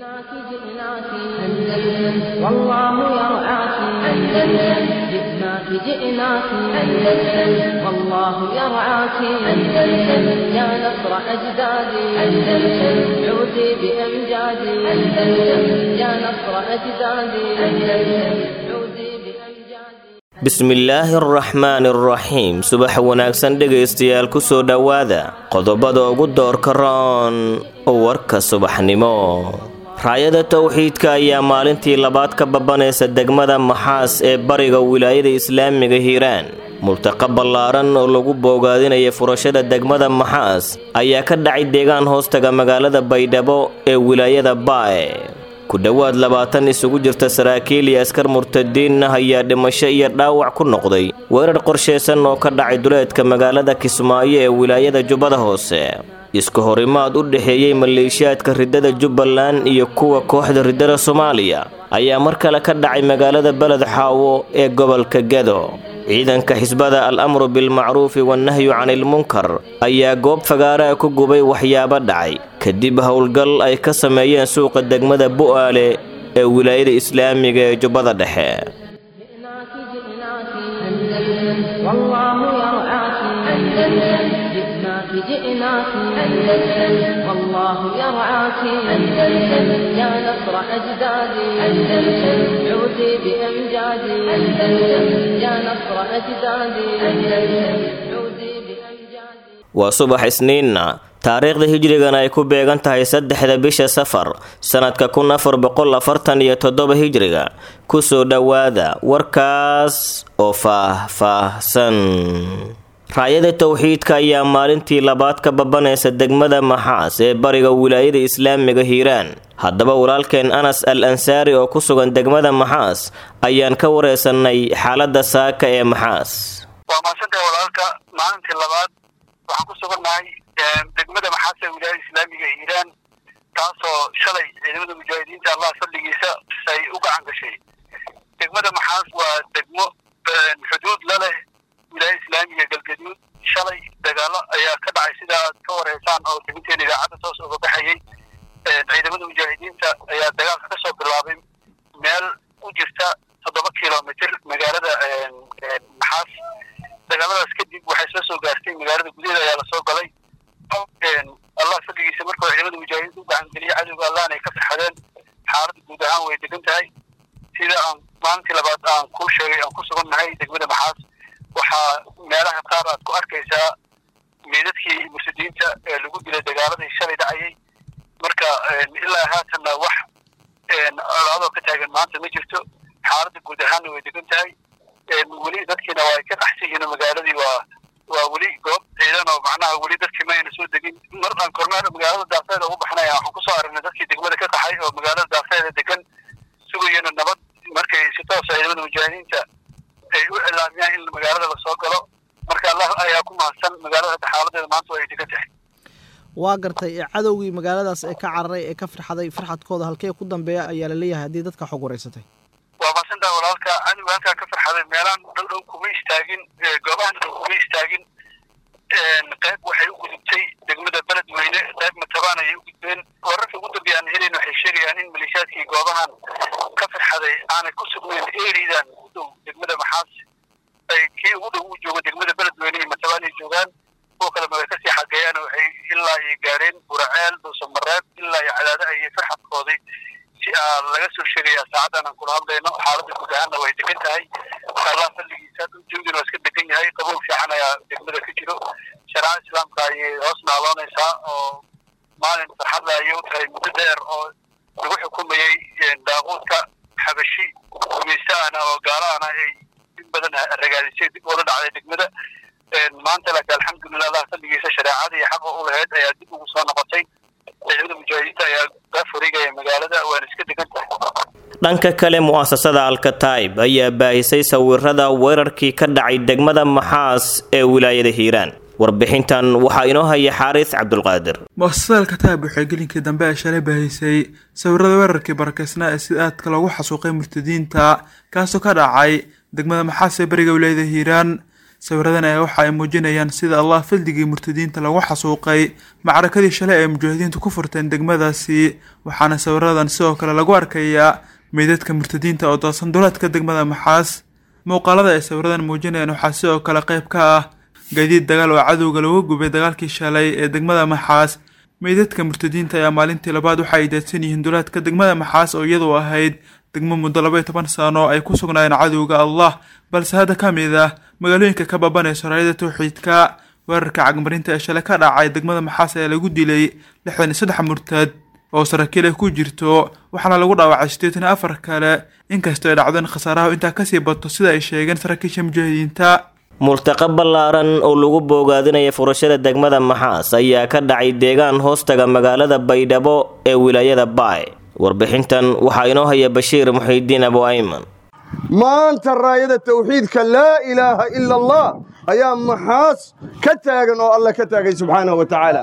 جئناك جئناك أندلس والله يرعاك أندلس جئناك جئناك أندلس والله يرعاك أندلس يا نصر أجدادي أندلس عودي بأمجادي أندلس يا نصر أجدادي أندلس عودي بأمجادي bismillaahi araxmaani araxiim subax wanaagsan dhegaystayaal ku soo dhowaada qodobada ugu doorka roon warka subaxnimo raayada towxiidka ayaa maalintii labaad ka babanaysa degmada maxaas ee bariga wilaayada islaamiga hiiraan multaqa ballaaran oo lagu boogaadinaya furashada degmada maxaas ayaa ka dhacay deegaan hoostaga magaalada baydhabo ee wilaayada baae ku dhowaad labaatan isugu jirta saraakiil iyo askar murtadiin ah ayaa dhimasho iyo dhaawac ku noqday weerar qorshaysan oo ka dhacay duleedka magaalada kismaayo ee wilaayada jubbada hoose isku horimaad u dhexeeyey maleeshiyaadka riddada jubbaland iyo kuwa kooxda riddada soomaaliya ayaa mar kale ka dhacay magaalada beled xaawo ee gobolka gedo ciidanka xisbada al amru bilmacruufi wannahyu canilmunkar ayaa goob fagaaraha ku gubay waxyaabo dhacay kadib howlgal ay ka sameeyeen suuqa degmada bu'aale ee wilaayada islaamiga ee jubbada dhexe جئناك جئناك أندلس والله يرعاك أندلس جئناك جئناك أندلس والله يرعاك أندلس يا نصر أجدادي أندلس عودي بأمجادي أندلس يا نصر أجدادي أندلس عودي بأمجادي waa subax isniinna taariikhda hijrigana ay ku beegan tahay saddexda bisha safar sannadka kun afar boqol afartan iyo toddoba hijriga kusoo dhowaada warkaas oo faah-faahsan raayada towxiidka ayaa maalintii labaad ka babanaysa degmada maxaas ee bariga wilaayada islaamiga hiiraan haddaba walaalkeen anas al ansaari oo ku sugan degmada maxaas ayaan ka wareysanay xaaladda saaka ee maxaas waa mahadsantahay walaalka maalintii labaad waxaan ku sugannahay degmada maxaas ee wilaayada islaamiga ee hiiraan taasoo shalay ciidamada mujaahidiinta allah fadligiisa ay u gacan gashay degmada maxaas waa degmo xuduud la leh wilaayada islaamiga galgaduud shalay dagaalo ayaa ka dhacay sida aad ka wareysaan oo deginteena idaacadda toos uga baxayay ciidamada mujaahidiinta ayaa dagaalka ka soo bilaabay meel u jirta toddoba kilomitr magaalada maxaas dagaaladaas kadib waxay soo soo gaartay magaalada gudaheeda ayaa lasoo galay allah fadligiisa markuu ciidamada mujaahidiinta u gacangeliyay cadowga allahna ay ka farxadeen xaaladda guud ahaan way degan tahay sida aan maalintii labaad aan kuu sheegay aan ku sugannahay degmada maxaas waxaa meelaha qaar aad ku arkaysaa meedadkii mursidiinta ee lagu dilay dagaaladii shalay dhacayay marka ilaa haatanna wax colaadoo ka taagan maanta ma jirto xaaladda guud ahaanna way degan tahay weli dadkiina waa ay ka qaxsan yihiin magaaladii waa waa weli goob ciidan oo macnaha weli dadkii ma ayna soo degin mar aan kormeer magaalada daafeeda ugu baxnaya waxaan kusoo aragnay dadkii degmada ka qaxay oo magaalada daafeeda degan sugayana nabad markay si toosa ciidamada mujaahidiinta ay u cilaamiyaan in magaalada lasoo galo marka allah ayaa ku mahadsan magaalada hadda xaaladeeda maanta ay degan tahay waa gartay cadowgii magaaladaas ee ka cararay ee ka firxaday firxadkooda halkee ku dambeeya ayaa la leeyahay haddii dadka xog wareysatay waa mahadsantaha walaalka cadowga halkaa ka farxaday meelaan dhow dhow kuma istaagin goobahan dhow kuma istaagin qayb waxay u gudubtay degmada beledweyne qayb matabaan ayay u gudbeen wararka ugu dambeeya aan helayn waxay sheegayaan in maleeshiyaadkii goobahan ka farxaday aanay ku sugnayn eridan u dhow degmada maxaas ay kii ugu dhow u joogo degmada beledweyne iyo matabaan ay joogaan kuwa kalena way kasii xageeyaan waxay ilaa ay gaareen buraceel dhuusamareeb ilaa iyo cadaado ayay farxadkoodii si aa laga soo sheegayaa saacadan aan kula hadlayno xaaladda guud ahaanna way degan tahay allah fadligiisa jawigiina waa iska degan yahay qabow fiican ayaa degmada ka jiro shareecada islaamka ayay hoos naaloonaysaa oo maalin farxadla ayay u tahay muddo dheer oo lagu xukumayey daaquudka xabashi gumaystaana oo gaalaana ay in badan ragaadisay dib ula dhacday degmada maanta laakiin alxamdulilah allah fadligiisa shareecada iyo xaqa u lahayd ayaa dib ugu soo noqotay ciidamada mujaahidiinta ayaa gaa fariigaya magaalada waana iska degan tahay dhanka kale mu'asasada alkataib ayaa baahisay sawirada weerarkii ka dhacay degmada maxaas ee wilaayada hiiraan warbixintan waxaa inoo haya xaaris cabdulqaadir mu'asasada alkataib waxay gelinkii dambe ay shalay baahisay sawirada weerarkii barakeysnaa ee sida aadka loogu xasuuqay murtadiinta kaasoo ka dhacay degmada maxaas ee beriga wilaayada hiiraan sawiradan ayaa waxa ay muujinayaan sida allah fildigii murtadiinta lagu xasuuqay macrakadii shalay ay mujaahidiintu ku furteen degmadaasi waxaana sawiradan sidoo kale lagu arkayaa meydadka murtadiinta oo doosan duleedka degmada maxaas muuqaalada ay sawiradan muujinayaan waxaa sidoo kale qayb ka ah gaadiid dagaal oo cadowga lagu gubay dagaalkii shalay ee degmada maxaas meydadka murtadiinta ayaa maalintii labaad waxa ay daadsan yihiin duleedka degmada maxaas oo iyadu ahayd degmo muddo labaiyo toban sano ay ku sugnaayeen cadowga allah balse hadda ka mid ah magaalooyinka ka baabanayso raayada tawxiidka weerarka cagmarinta ee shalay ka dhacay degmada maxaas ayaa lagu dilay lixdan iyo saddex murtad oo saraakiil ay ku jirto waxaana lagu dhaawacay siddeetan iyo afar kale inkastoo ay dhacdeen khasaaraha intaa kasii bato sida ay sheegeen saraakiisha mujaahidiinta multaqa ballaaran oo lagu boogaadinaya furashada degmada maxaas ayaa ka dhacay deegaan hoostaga magaalada baydhabo ee wilaayada baay warbixintan waxaa inoo haya bashiir muxiidiin abu ayman maanta raayada tawxiidka laa ilaaha ila allah ayaa maxaas ka taagan oo alla ka taagay subxaanahu wa tacaala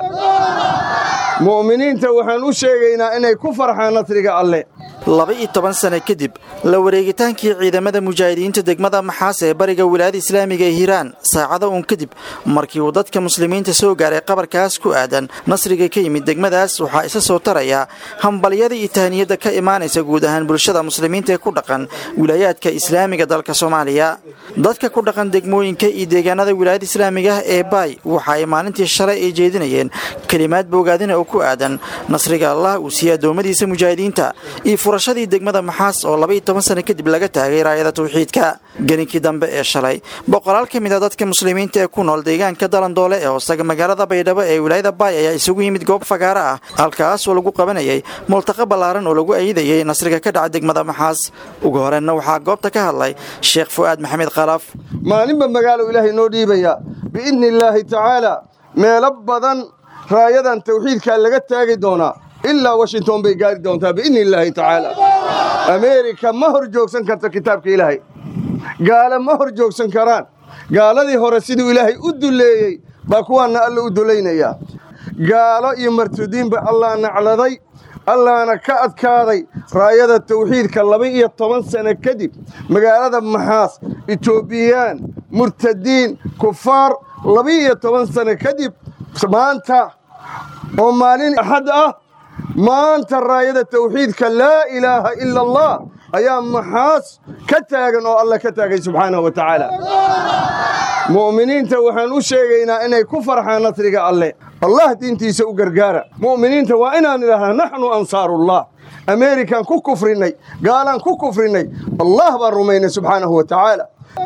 mu'miniinta waxaan u sheegaynaa inay ku farxaan nasriga alle laba-iyo toban sane kadib la wareegitaankii ciidamada mujaahidiinta degmada maxaas ee bariga wilaayada islaamiga ee hiiraan saacado uun kadib markii uu dadka muslimiinta soo gaaray qabarkaas ku aadan nasriga ka yimid degmadaas waxaa isa soo taraya hambalyada iyo tahniyadda ka imaanaysa guud ahaan bulshada muslimiinta ee ku dhaqan wilaayaadka islaamiga dalka soomaaliya dadka ku dhaqan degmooyinka iyo deegaanada wilaayada islaamiga ah ee baay waxa ay maalintii shalay ay jeedinayeen kelimaad boogaadina oo ku aadan nasriga allah uu siiyey addoommadiisa mujaahidiinta iyo furashadii degmada maxaas oo labaiyo toban sano kadib laga taagay raayada tawxiidka geninkii dambe ee shalay boqolaal ka mid a dadka muslimiinta ee ku nool deegaanka dalandoole ee hoostaga magaalada baydhabo ee wilaayada baay ayaa isugu yimid goob fagaaro ah halkaas oo lagu qabanayay multaqa ballaaran oo lagu aydayay nasriga ka dhaca degmada maxaas ugu horeenna waxaa goobta ka hadlay sheekh fu'aad maxamed khalaaf maalinba magaalo ilaahay noo dhiibaya biidni illaahi tacaala meelo badan raayadan tawxiidkaa laga taagi doonaa ilaa washington bay gaari doontaa biidni illaahi tacaala ameerika ma hor joogsan karto kitaabka ilaahay gaale ma hor joogsan karaan gaaladii hore siduu ilaahay u duleeyey baa kuwaanna alla u dulaynayaa gaalo iyo martudiinba allah nacladay allahna ka adkaaday raayada tawxiidka laba-iyo toban sano kadib magaalada maxaas etoobiyaan murtadiin kufaar laba-iyo toban sano kadib maanta oo maalin axad ah maanta raayada tawxiidka laa ilaaha ila allah ayaa maxaas ka taagan oo alla ka taagay subxaanahu wa tacaala mu'miniinta waxaan u sheegaynaa inay ku farxaan nasriga alle allah diintiisa u gargaara mu'miniinta waa inaan idhahnaa naxnu ansaarullah ameerikaan ku kufrinnay gaalaan ku kufrinnay allah baan rumaynay subxaanahu wa tacaala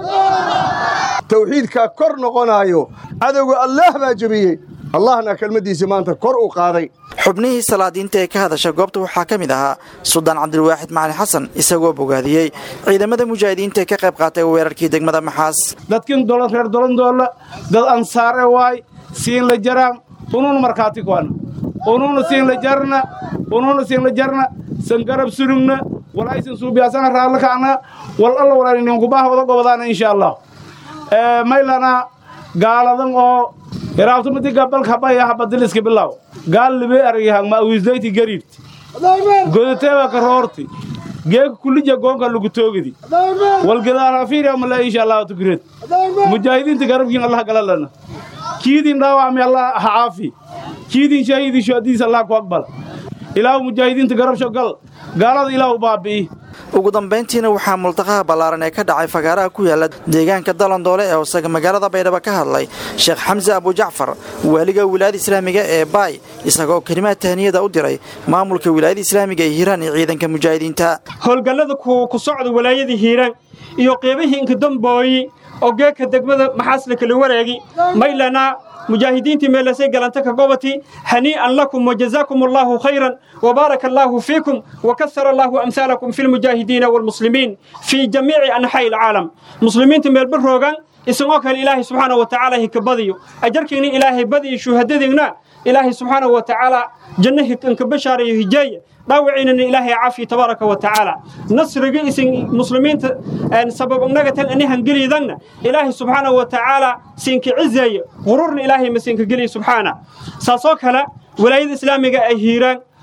tawxiidkaa kor noqonaayo cadowga allaah baa jebiyey allahna kelmaddiisii maanta kor u qaaday xubnihii salaadiinta ee ka hadasha goobta waxaa ka mid ahaa suldaan cabdilwaaxid macali xasan isagoo bogaadiyey ciidamada mujaahidiinta ee ka qayb qaatay weerarkii degmada maxaas dadkin dolan reer dolandoolla dad ansaare waay siin la jaraan unuuna markhaati kuana unuuna siin la jarna unuuna siin la jarna san garab surugna walaysan suubiyaasana raalla kacna wal alla walaaninkubaha wada gobadaana insha allah maylana gaaladan oo hiraabtumadiga balka baya habadiliska bilaw gaal libe argihang ma awisdayti gariibti godateeba ka roorti geeka kulija goonka lagu toogidi walgadaarafiiriya mala insha allah tukureed mujaahidiinta garabkiin allah galalana kiidin dhaawacmi allah ha caafi kiidin shahiidin shuhadiis allah ku aqbal ilaahu mujaahidiinta garabsho gal gaalada ilaahu baabi'i ugu dambayntiina waxaa multaqaha ballaaran ee ka dhacay fagaaraha ku yaala deegaanka dalandoole ee hoosaga magaalada baydhabo ka hadlay sheekh xamse abujacfar waaliga wilaayada islaamiga ee baay isagoo kelimaad tahniyada u diray maamulka wilaayada islaamiga ee hiiraan iyo ciidanka mujaahidiinta howlgallada ku socda walaayada hiiraan iyo qeybihii inkadambooyi oo geeka degmada maxaasla kala wareegi maylana mujaahidiintii meelasay galanta ka gobati hanii'an lakum wajazaakum allaahu khayran وبارك الله فيكم وكثر الله أمثالكم في المجاهدين والمسلمين في جميع أنحاء العالم مسلمين تمير بالروغان isagoo kale ilaahay subxaana wa tacaala hika badiyo ajarkiina ilaahay badiyo shuhadadiigna ilaahay subxaana wa tacaala jannahi inka bashaarayo hijaaya dhaawiciinana ilaahay caafiya tabaaraka wa tacaala nasriga isin muslimiinta sabab inaga tan anihan geliydangna ilaahay subxaana wa tacaala siinka cizeeye qururna ilaahay ma siinka geliya subxaana saasoo kale walaayada islaamiga ay hiiraan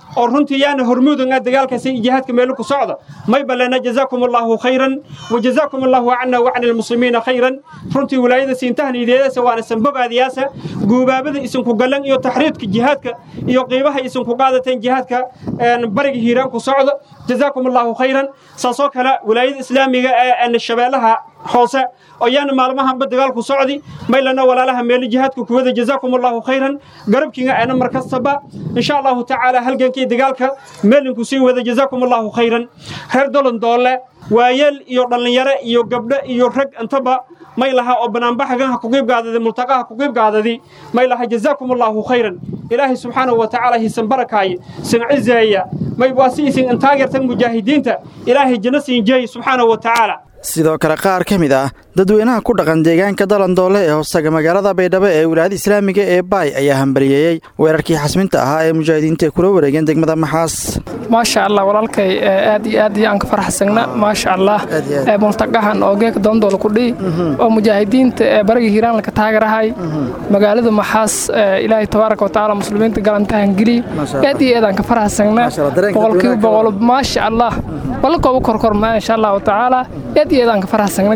oo runtii yaana hormuudanga dagaalkaasi iyo jihaadka meelo ku socda may balena jazaakum allahu khayran wa jazaakum allahu cana wacni almuslimiina khayran runtii wilaayada siintahniideedasa waana sanbogaadiyaasa guubaabada isinku galan iyo taxriidka jihaadka iyo qiibaha isinku qaadateen jihaadka bariga hiiraan ku socda jazaakum allahu khayran saasoo kale wilaayada islaamiga ee shabeellaha hoose ayaana maalmahanba dagaalku socdi maylana walaalaha meelo jihaadka kuwada jazaakum allahu khayran garabkiinga aana mar kastaba insha allahu tacaala halgankii dagaalka meelinku sii wada jazaakum allahu khayran reer dolan doole waayeel iyo dhallinyaro iyo gabdho iyo rag intaba may laha oo banaanbaxagaha kuqiibgaadadi multaqaha kuqiibgaadadi may laha jazaakum allahu khayran ilaahay subxaanahu wa tacaala hisan barakaaye sin cizeeya may waa si isin intaageertan mujaahidiinta ilaahay janno siin jeey subxaanahu wa tacaala sidoo kale qaar ka mid ah dadweynaha ku dhaqan deegaanka dalandoole ee hoostaga magaalada baydhabo ee wilaayada islaamiga ee baay ayaa hambaliyeeyey weerarkii xasminta ahaa ee mujaahidiinta ay kula wareegeen degmada maxaas maasha allah walaalkay aad iyo aad aan ka faraxsagna maasha allah multaqahan oo geeka doondool ku dhihi oo mujaahidiinta ee bariga hiiraan laka taagarahay magaalada maxaas ilaahay tabaaraka watacaala muslimiinta galantahan geli aad iyo aad aan ka faraxsagna boqolkiiba boqol maasha allah wala kooba korkormaa insha allahu tacaala aad iyo aad aan ka faraxsagna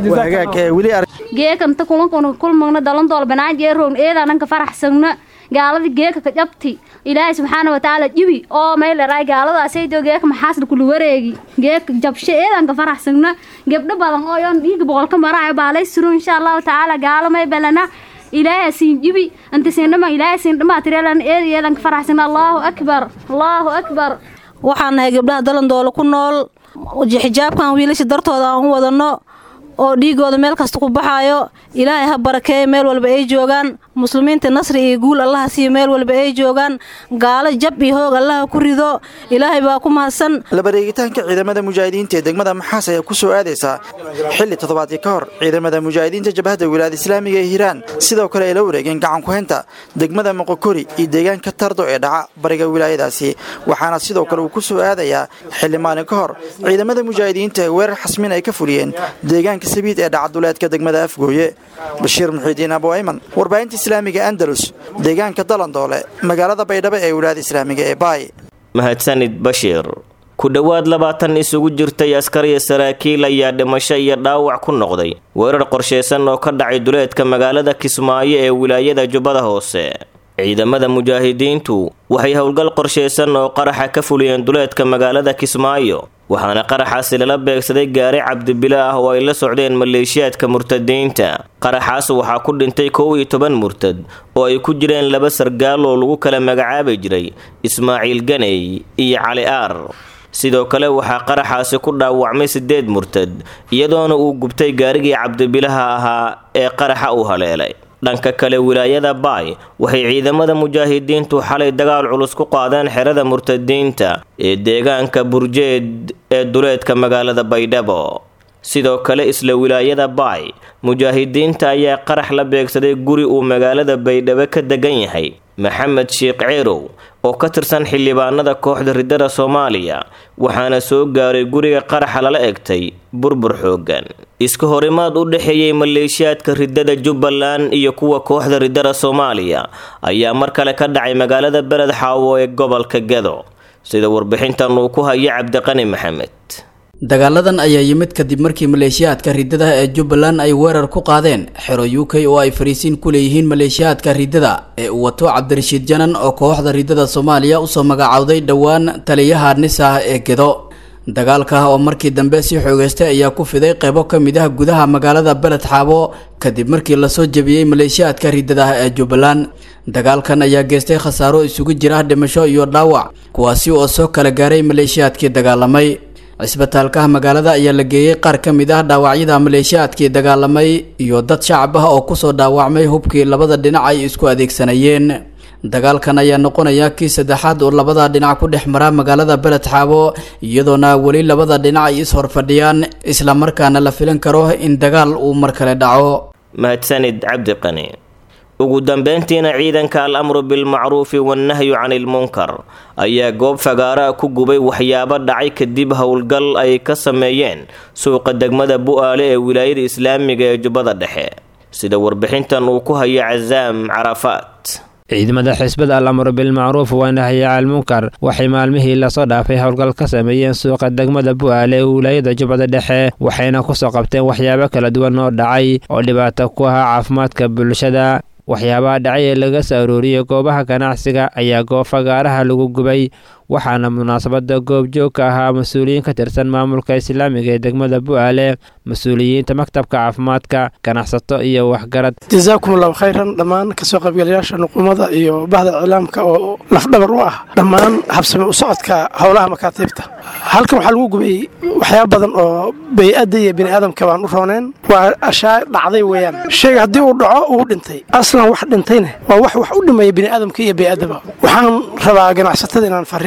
geekanta kulankan kulmagna dalandool banaaje roogn eedaanan ka faraxsagna gaalada geeka ka jabti ilaahay subxaana watacaala jibi oo mayleray gaaladaasaydo geeka maxaasna kula wareegi geeka jabshe eedaan ka faraxsagna gebdho badan oo yoon dhiiga boqolka maraayo baalay suro insha allahu tacaala gaalo may belana ilaahay siin jibi anta siindhama ilaahay siindhama tireelan eed eedaan ka faraxsagna allahu akbar allahu akbar waxaan nahay gabdhaha dalandoolo ku nool xijaabkan wiilasha dartooda aan u wadanno oo dhiigooda meel kasta ku baxaayo ilaahay ha barakeeya meel walba ay joogaan muslimiinta nasri iyo guul allaha siiyo meel walba ay joogaan gaalo jab iyo hoog allaha ku rido ilaahay baa ku mahadsan labareegitaanka ciidamada mujaahidiinta ee degmada maxaas ayaa ku soo aadaysa xilli toddobaadkii ka hor ciidamada mujaahidiinta jabhadda wilaayada islaamiga ee hiiraan sidoo kale ay la wareegeen gacan ku-haynta degmada moqokori iyo deegaanka tardo ee dhaca bariga wilaayadaasi waxaana sidoo kale uu ku soo aadayaa xilli maalin ka hor ciidamada mujaahidiinta ee weerar xasmin ay ka fuliyeen deegaanka sabiid ee dhacaduleedka degmada afgooye bashiir muxiidiin abu ayman warbaahinta islaamiga andalus deegaanka dalandoole magaalada baydhabo ee wilaayada islaamiga ee baay mahadsanid bashiir ku dhowaad labaatan isugu jirtay askar iyo saraakiil ayaa dhimasho iyo dhaawac ku noqday weerar qorshaysan oo ka dhacay duleedka magaalada kismaayo ee wilaayada jubbada hoose ciidamada mujaahidiintu waxay howlgal qorshaysan oo qaraxa ka fuliyeen duleedka magaalada kismaayo waxaana qaraxaasi lala beegsaday gaari cabdibile ah oo ay la socdeen maleeshiyaadka murtadiinta qaraxaas waxaa ku dhintay kow iyo toban murtad oo ay ku jireen laba sargaal oo lagu kala magacaabi jiray ismaaciil ganey iyo cali aar sidoo kale waxaa qaraxaasi ku dhaawacmay sideed murtad iyadoona uu gubtay gaarigii cabdibilaha ahaa ee qaraxa uu haleelay dhanka kale wilaayada baay waxay ciidamada mujaahidiintu xalay dagaal culus ku qaadeen xerada murtadiinta ee deegaanka burjeed ee duleedka magaalada baydhabo sidoo kale isla wilaayada baay mujaahidiinta ayaa qarax la beegsaday guri uu magaalada baydhabo ka degan yahay maxamed sheekh ceerow oo ka tirsan xildhibaanada kooxda ridada soomaaliya waxaana soo gaaray guriga qaraxa lala egtay burbur xoogan iska horimaad u dhexeeyey maleeshiyaadka ridada jubbaland iyo kuwa kooxda ridada soomaaliya ayaa mar kale ka dhacay magaalada beled xaawo ee gobolka gado sida warbixintan uu ku hayo cabdiqani maxamed dagaaladan ayaa yimid kadib markii maleeshiyaadka ridada ee jubbaland ay weerar ku qaadeen xero u k oo ay fariisiin ku leeyihiin maleeshiyaadka ridada ee uu wato cabdirashiid janan oo kooxda ridada soomaaliya usoo magacowday dhowaan taliyaha nisah ee gedo dagaalka oo markii dambe si xoogeystay ayaa ku fiday qeybo ka mid ah gudaha magaalada beled xaabo kadib markii lasoo jebiyey maleeshiyaadka ridada ee jubbaland dagaalkan ayaa geystay khasaaro isugu jira dhimasho iyo dhaawac kuwaasi oo soo kala gaaray maleeshiyaadkii dagaalamay cisbitaalka magaalada ayaa la geeyey qaar ka mid ah dhaawacyada maleeshiyaadkii dagaalamay iyo dad shacab ah oo kusoo dhaawacmay hubkii labada dhinac ay isku adeegsanayeen dagaalkan ayaa noqonaya kii saddexaad oo labada dhinac ku dhex mara magaalada beled xaabo iyadoona weli labada dhinac ay is-horfadhiyaan islamarkaana la filan karo in dagaal uu mar kale dhaco mahadsanid cabdiqani ugu dambeyntiina ciidanka al amru bilmacruufi wannahyu canilmunkar ayaa goob fagaara ku gubay waxyaabo dhacay kadib howlgal ay ka sameeyeen suuqa degmada bu-aale ee wilaayada islaamiga ee jubbada dhexe sida warbixintan uu ku hayo casaam carafaat ciidamada xisbada al amru bilmacruuf wanahyi calmunkar waxay maalmihii lasoo dhaafay howlgal ka sameeyeen suuqa degmada bu'aale ee wilaayada jubbada dhexe waxayna kusoo qabteen waxyaabo kala duwan oo dhacay oo dhibaato ku ahaa caafimaadka bulshada waxyaabaha dhacay ee laga soo arooriyey goobaha ganacsiga ayaa goob fagaaraha lagu gubay waxaana munaasabada goobjoog ka ahaa mas-uuliyiin ka tirsan maamulka islaamiga ee degmada bu'aale mas-uuliyiinta maktabka caafimaadka ganacsato iyo waxgarad jazaakum allahu khayran dhammaan kasoo qaybgalayaasha nuqumada iyo bahda iclaamka oo lafdhabar u ah dhammaan habsame u socodka howlaha makaatiibta halkan waxaa lagu gubay waxyaaba badan oo bay-adda iyo bini aadamka baan u rooneen waa ashaa dhacday weeyaan shayga haddii uu dhaco uu dhintay aslan wax dhintayna waa wax wax u dhimaya bini aadamka iyo bay-addaba waxaan rabaa ganacsatada inaan fariin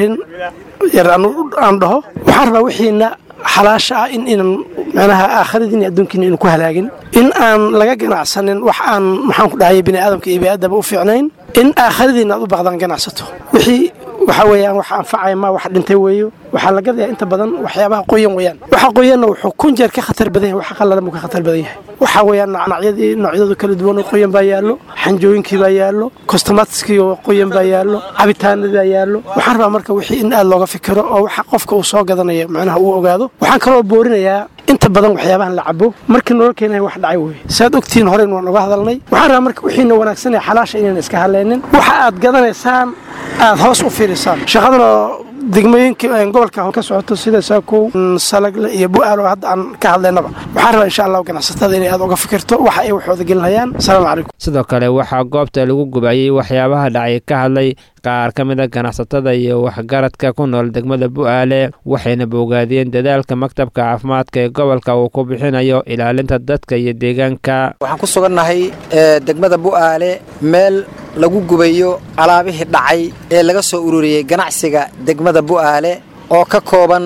yar aan dhaho waxaan rabaa wixiina xalaasha ah in inan manaha aakhiradiin iyo adduunkiina inu ku halaagin in aan laga ganacsanin wax aan maxaan ku dhahaya bini aadamka iyo biniaadaba u fiicnayn in aakhiradiina aad u baqdaan ganacsato wixii waxa weeyaan wax anfacaya ma wax dhintay weeyo waxaa la gadayaa inta badan waxyaabaha qoyan weeyaan waxa qoyanna wuxuu kun jeer ka khatar badan yahay waxa qallalan buu ka khatar badan yahay waxa weeyaan nacnacyadii noocyadu kala duwan oo qoyan baa yaallo xanjooyinkii baa yaallo kostomatiskii oo qoyan baa yaallo cabitaanadii baa yaallo waxaan rabaa marka wixii in aad looga fikiro oo waxa qofka uu soo gadanayo macnaha uu ogaado waxaan kaloo boorinayaa inta badan waxyaabahan la cabo markii nolol keenaya wax dhacay weeye saad ogtihiin horeyn waan oga hadalnay waxaan rabaa marka wixiina wanaagsan ee xalaasha inayna iska hadlaynin waxa aad gadanaysaan aad hoos u fiirisaan shaqadana degmooyinka gobolka ka socoto sida saakow salagle iyo bu-aal oo hadda aan ka hadlaynaba waxaan rabaa insha allahu ganacsatada inay aad uga fikirto waxa ay waxooda gelinayaan asalaamu calaykum sidoo kale waxaa goobta lagu gubayey waxyaabaha dhacay ka hadlay qaar ka mid a ganacsatada iyo waxgaradka ku nool degmada bu'aale waxayna bogaadiyeen dadaalka maktabka caafimaadka ee gobolka uu ku bixinayo ilaalinta dadka iyo deegaanka waxaan ku sugannahay degmada bu'aale meel lagu gubayo alaabihii dhacay ee laga soo ururiyey ganacsiga degmada bu'aale oo ka kooban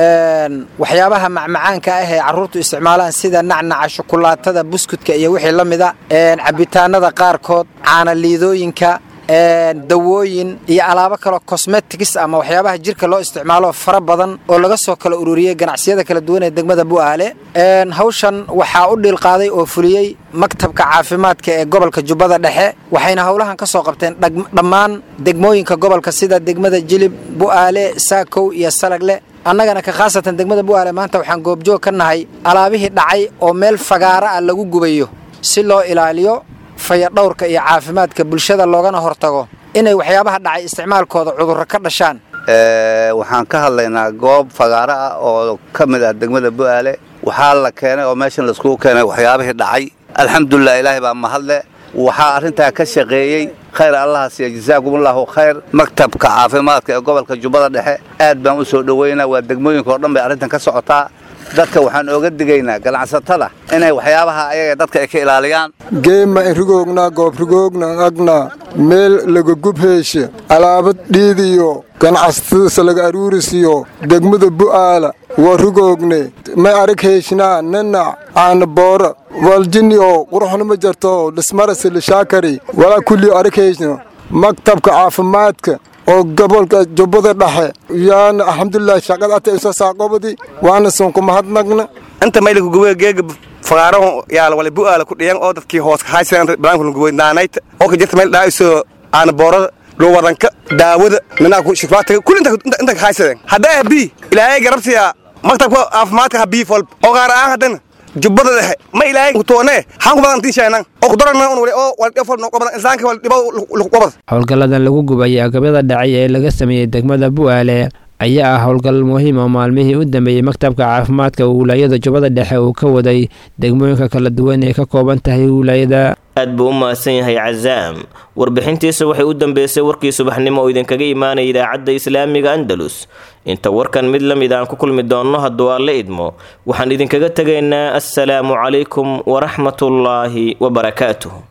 waxyaabaha macmacaanka ah ee carruurtu isticmaalaan sida nacnaca shukulaatada buskudka iyo wixii la mida cabitaanada qaarkood caanaliidooyinka dawooyin iyo alaabo kaleo cosmetics ama waxyaabaha jirka loo isticmaalo fara badan oo laga soo kala ururiyey ganacsiyada kala duwan ee degmada bu'aale hawshan waxaa u dhiilqaaday oo fuliyey maktabka caafimaadka ee gobolka jubbada dhexe waxayna howlahan ka soo qabteen dhammaan degmooyinka gobolka sida degmada jilib bu'aale saakow iyo salagle annagana ka khaasatan degmada bu'aale maanta waxaan goobjoog ka nahay alaabihii dhacay oo meel fagaara ah lagu gubayo si loo ilaaliyo fayadhowrka iyo caafimaadka bulshada loogana hortago inay waxyaabaha dhacay isticmaalkooda cudurro ka dhashaan waxaan ka hadlaynaa goob fagaaro ah oo ka mid ah degmada bu'aale waxaa la keenay oo meeshan laiskugu keenay waxyaabihii dhacay alxamdulilah ilaahay baa mahadle waxaa arrintaa ka shaqeeyey khayr allaha siiya jasaakumullahu khayr maktabka caafimaadka ee gobolka jubbada dhexe aad baan u soo dhoweynaa waa degmooyinka oo dhan bay arrintan ka socotaa dadka waxaan ooga digaynaa ganacsatada inay waxyaabaha ayaga dadka ay ka ilaaliyaan geema rigoogna goobrigoogna agna meel laga gubheeshe alaabad dhiidiyo ganacsatada laga aruurisiyo degmada bu'aala waa rigoogne may arag heeshnaa nanac aana boora waljini oo quruxna ma jarto dhismarasi lishaakari walaa kullii arag heeshno maktabka caafimaadka oo gobolka jubbada dhexe yaana alxamdulilah shaqada ata isa saaqobadi waana sonku mahadnagna inta mayliku guwe geega fagaaraho yaala wala bu'aala ku dhiyan oo dadkii hoos ka haysan banaanku guwe naanayta oo ka jirta meel dhaa'iso aana boorada luwaranka daawada nanaku shifaataga kulli inta ka haysadeen haddaa bi ilaahay garabsiya maktabka caafimaadka ha bii folb oo qaar aan haddana jubbada dhexe ma ilaahay kutoone xaan ku badan tiishaynan oo kudarana un wali oo wal dhefol no qobadan insaanka wal dhibo lagu qobad howlgalladan lagu gubayay agabyada dhacay ee laga sameeyey degmada bu'aale ayaa ah howlgal muhiim oo maalmihii u dambeeyey maktabka caafimaadka wilaayada jubbada dhexe uu ka waday degmooyinka kala duwan ee ka kooban tahay wilaayada aad buu u mahadsan yahay cazaam warbixintiisa waxay u dambeysay warkii subaxnimo oo idinkaga imaanaya idaacadda islaamiga andalus inta warkan mid la mid aan ku kulmi doonno hadduu aan la idmo waxaan idinkaga tegaynaa assalaamu calaykum waraxmatullaahi wabarakaatuh